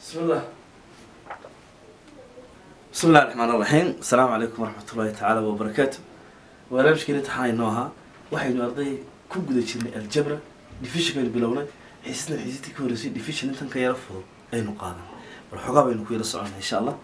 بسم الله بسم الله الرحمن الرحيم السلام عليكم ورحمة الله تعالى وبركاته barnaamijkeena taxaan inoo ahaa waxaynu arday ku guda jirnay aljabra divisionka bilownay xiisisna xiisistii ka horreysay division intan ka yara fudud aynu qaadan bal xoogaa baynu ku yara soconaa insha allah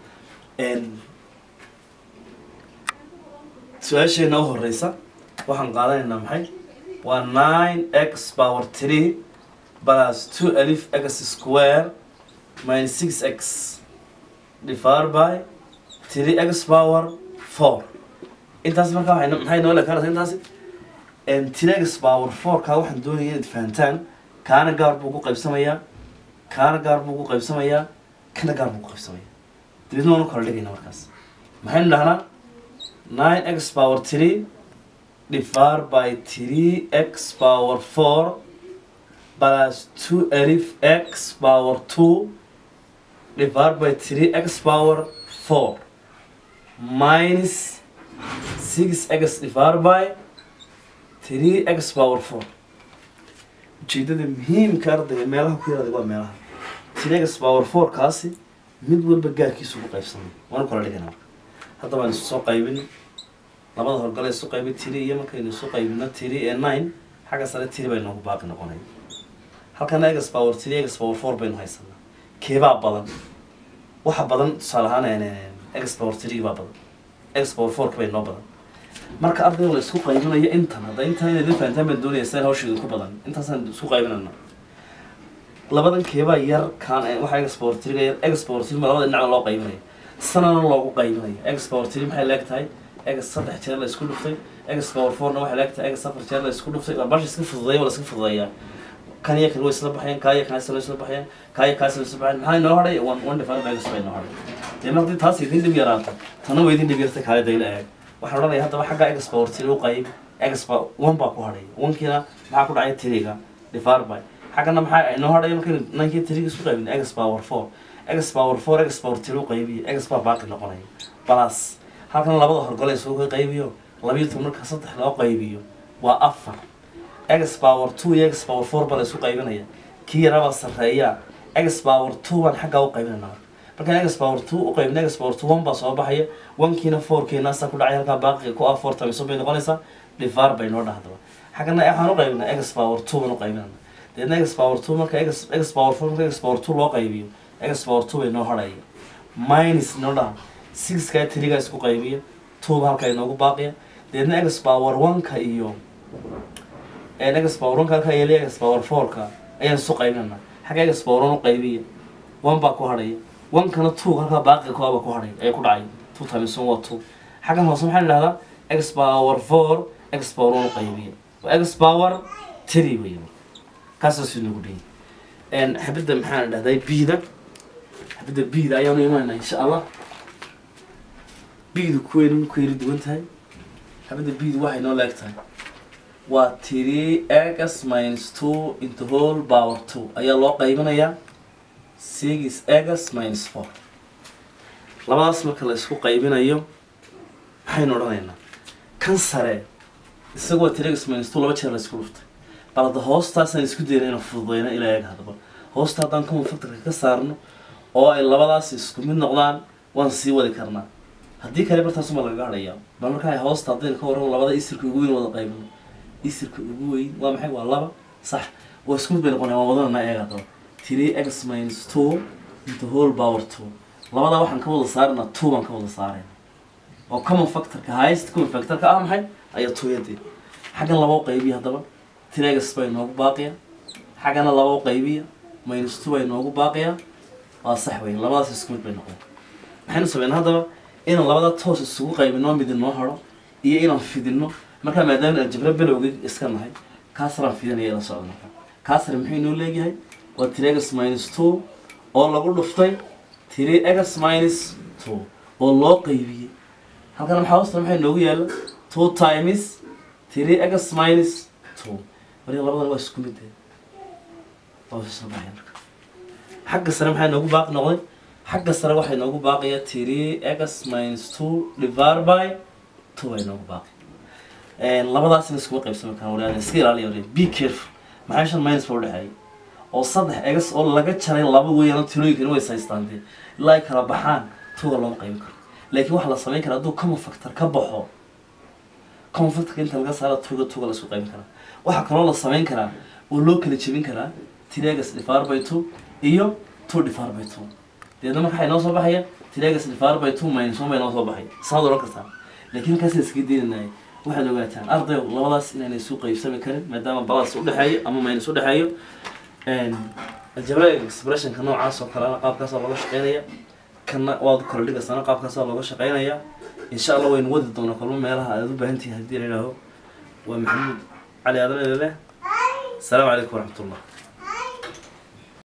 su-aasheena u horeysa waxaan qaadanaynaa maxay waa nine x power three plus two alif x square minus six x divided by three x power four intaas markaa waxay maxay noo leekaanaysa intaasi tiragas power four-ka waxaan doonaya inaad fahantaan kaana gaar buu ku qaybsamayaa kaana gaar buu ku qaybsamayaa kana gaar buu ku qaybsamayaa dabeedna waanu kala dhigayna markaas maxaynu dhahnaa nine x power three divided by three x power four plus two alif x power two divided by three x power four minus six x divided by three x power four ujeedada muhiimka ardayga meelaha ku yaraada waa meelaha three x power four kaasi mid walba gaarkiisu ugu qaybsamay waanu kala dhigana marka hadda baan isu soo qaybin labada horgale isu qaybin tiri iyo markaynu isu qaybino tiri ee nine xagga sare tiri bay noogu baaqi noqonay halkana x power three x power four baynu haysanaa keebaa badan waxa badan tusaale ahaan x power three baa badan x power four bay noo badan marka ardayga la isku qaybinayo intan hadda intan inaad la fahantaan baan doonaya sida hawsheedu ku badan intaasaan isku qaybinana labadan keebaa yar kaan waxa x power three yar x power three ma labada dhinacna loo qaybinayo sanana loogu qaybinayo x power three maxay leeg tahay x saddex jeer la isku dhuftay x power fourna waxay leeg tahay x afar jeer la isku dhuftay waa baasha iska fududeeya waa la iska fududeeyaa kan iyo kan way isla baxayaan kaa iyo kan isla isla baxayaan kaa iyo kaas isla baxayaan maxaa inoo hadhay one one divided by x bay inoo hadhay dee markii taas idin dhib yaraato tana way idin dhib yartay kaale dayla eeg waxaan odhanaya haddaba xagga x power three u qayb x ba one baa ku hadhay onkiina maxaa ku dhacay tiriga divided by xaggana maxaa inoo hadhay markaynu ninkii tiriga isku qaybin x power four x power four x power three u qaybiyo x baa baaqi noqonaya plus halkan labada horgole isugu qaybiyo labiyo toban marka saddex loo qaybiyo waa afar x power two iyo x power four baa la isu qaybinaya kii yarabaa sarreeya x power two baan xaggaa u qaybinayna markaan x power two u qaybin x power two one baa soo baxaya onkiina fourkiina asaa ku dhacay halkaa baaqiga ku ah four times bay noqonaysaa divar bay noo dhahdaba xaggana waxaan u qaybinaa x power two baan u qaybinayna deedna x power two marka x x power four marka x power two loo qaybiyo x power two bay noo hadhaya minus noo dhaha sixkaa tirigaa isku qaybiya two ba halkaa inoogu baaqiya deedna x power one-ka iyo x power one-ka halkaa yeelay x power four-ka ayaan isu qaybinayna xagga x power one u qaybiya one baa ku hadhaya one-kana two halkaa baaqiga ku ah baa ku hadhay ayaa ku dhacay two times one waa two xaggan hoose maxaa la dhahdaa x power four x power one u qaybiya waa x power three wey kaasaasu inagu dhihi xabadda maxaa la dhahdaa bida xabadda bida ayaanu imaanaa insha allah bidu kuweynu ku yari duwan tahay xabadda bidu waxay noo leeg tahay waa three x minus two into whole power two ayaa loo qaybinayaa six x minus four labadaas marka la isku qaybinayo maxaynu odhanaynaa kan sare isagoo three x minus two laba jeer la isku dhuftay bal hadda hoostaasaan isku dayna inaan fududeyna ilaa eeg hadaba hoosta haddaan common factorka ka saarno oo ay labadaas isku mid noqdaan waan sii wadi karnaa haddii kale bartaasuma lagaga hadhayaa bal markaa hoosta haddaynu ka warramo labada isirka ugu weyn wada qaybino isirka ugu weyn waa maxay waa laba sax waa isku mid bay noqonaya waan wadanana eeg haddaba three x minus two into whole power two labadaa waxaan ka wada saarana two baan ka wada saarayna oo common factorka highest common factorka ah maxay ayaa tooyadee xaggan laba u qaybiya haddaba three x bay noogu baaqiya xaggana laba u qaybiya minus two bay noogu baaqiya waa sax wey labadaas isku mid bay noqon maxaynu sameynaa haddaba inaan labada toos isugu qaybino mid inoo haro iyo inaan fidino markaa maadaama aljabra belowgii iska nahay kaasaraan fidinaya ila socda marka kaasar muxuu inoo leeyahay waa three x minus two oo lagu dhuftay three x minus two oo loo qaybiyey halkana maxaa hoosta maxay noogu yaalla two times three x minus two wariga labadan waa isku mid waa isla baxaya marka xagga sare maxaa noogu baaqi noqday xagga sare waxay noogu baaqaya three x minus two divided by two bay noogu baaqi labadaasina iskuma qaybsami karaan walaal iska ilaaliya walaal be careful maxaa shan minus baa udhexeeya oo saddex egas oo laga jaray laba weeyaan tirooyinkani way saystaan dee ilaa ay kala baxaan tuga looma qaybin karo laakiin waxaa la samayn karaa hadduu common factor ka baxo common factorka inta laga saaro tuga tuga la isku qaybin karaa waxaa kaloo la samayn karaa oo loo kala jebin karaa tiregas divided by two iyo two divided by two deedna marka waxay noo soo baxaya tiregas divided by two minus one bay noo soo baxay saad oran kartaa laakiin halkaas iskaga diinanaya waxaad ogaataan ardayo labadaas inaanay isu qaybsami karin maadaama balas udhexeeyo ama minus udhexeeyo algebraic expressionka noocaas oo kalena qaabkaasa looga shaqeynaya kana waad kala dhigaysana qaabkaasa looga shaqeynaya insha allah waynu wadi doonaa kulmo meelaha aad u baahan tihiin haddii la yidhaaho waa maxamuud cali aadan elele asalaamu calaykum waraxmatullah